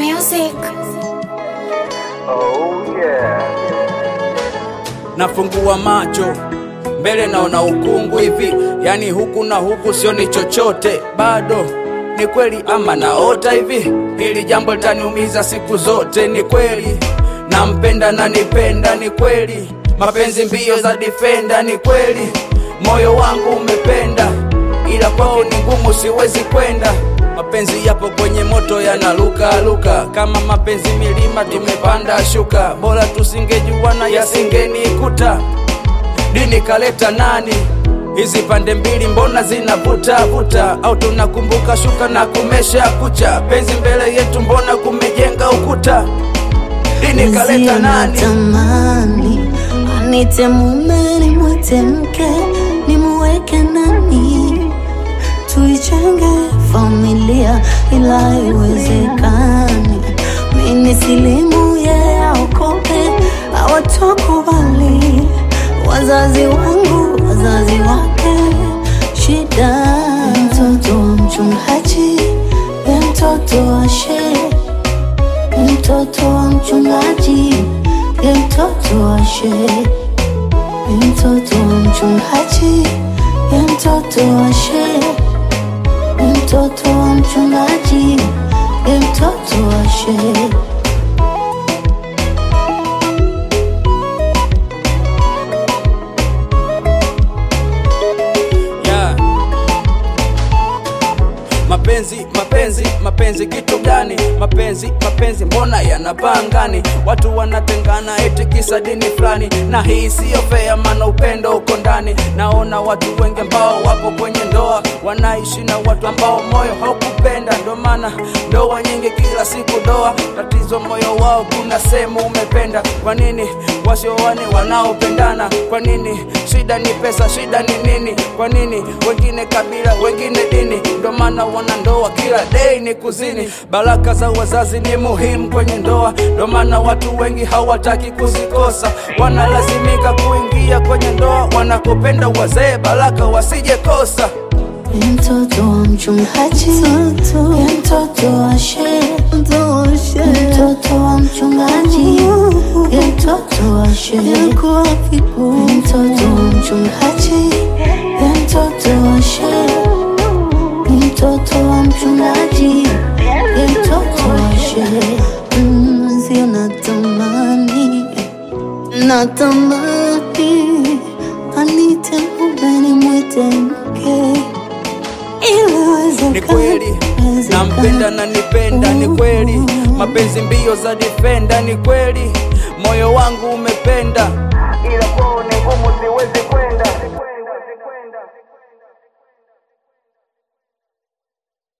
music. Oh yeah. nafungua macho mbele naona ukungu hivi yani huku na huku sioni chochote bado ni kweli ama naota hivi hili jambo litaniumiza siku zote ni kweli nampenda na nipenda ni kweli mapenzi mbio za difenda ni kweli moyo wangu umependa ila kwao ni ngumu siwezi kwenda mapenzi yapo kwenye moto yanaluka luka kama mapenzi milima tumepanda shuka bora tusingejuana yasingenikuta dini kaleta nani hizi pande mbili mbona zinavuta vuta au tunakumbuka shuka na kumesha kucha penzi mbele yetu mbona kumejenga ukuta dini kaleta nani Natamani anite mume nimwite mke nimuweke nani tuichenge familia ila haiwezekani mini silimu ye aokoke awatokubali wazazi wangu wazazi wake shida mtoto wa mchungaji ye mtoto wa shehe mtoto wa mchungaji ye mtoto wa shehe ye mtoto wa mchungaji ye mtoto wa shehe ye mtoto wa mchungaji ye mtoto wa shehe yeah. mapenzi mapenzi mapenzi kitu gani mapenzi mapenzi mbona yanapangani watu wanatengana eti kisa dini fulani na hii siyo fea maana upendo uko ndani naona watu wengi ambao wapo kwenye ndoa wanaishi na watu ambao moyo haukupenda ndo maana ndoa nyingi kila siku doa tatizo moyo wao kuna sehemu umependa kwa nini wasioane wanaopendana kwa nini shida ni pesa shida ni nini kwa nini wengine kabila wengine dini ndo maana wana ndoa kila dei ni kuzini baraka za wazazi ni muhimu kwenye ndoa ndo maana watu wengi hawataki kuzikosa wanalazimika kuingia kwenye ndoa wanakopenda wazee baraka wasijekosa ye mtoto wa mchungaji ye mtoto wa shehe ye mtoto wa mchungaji ye mtoto wa shehe ye mtoto wa mchungaji ye mtoto wa shehe ye mtoto wa mchungaji ye mtoto wa shehe Mm, sio natamani natamani anite mume nimwite mke ni kweli nampenda na nipenda ni kweli mapenzi mbio za difenda ni kweli moyo wangu umependa Ila kwao ni ngumu siwezi kwenda.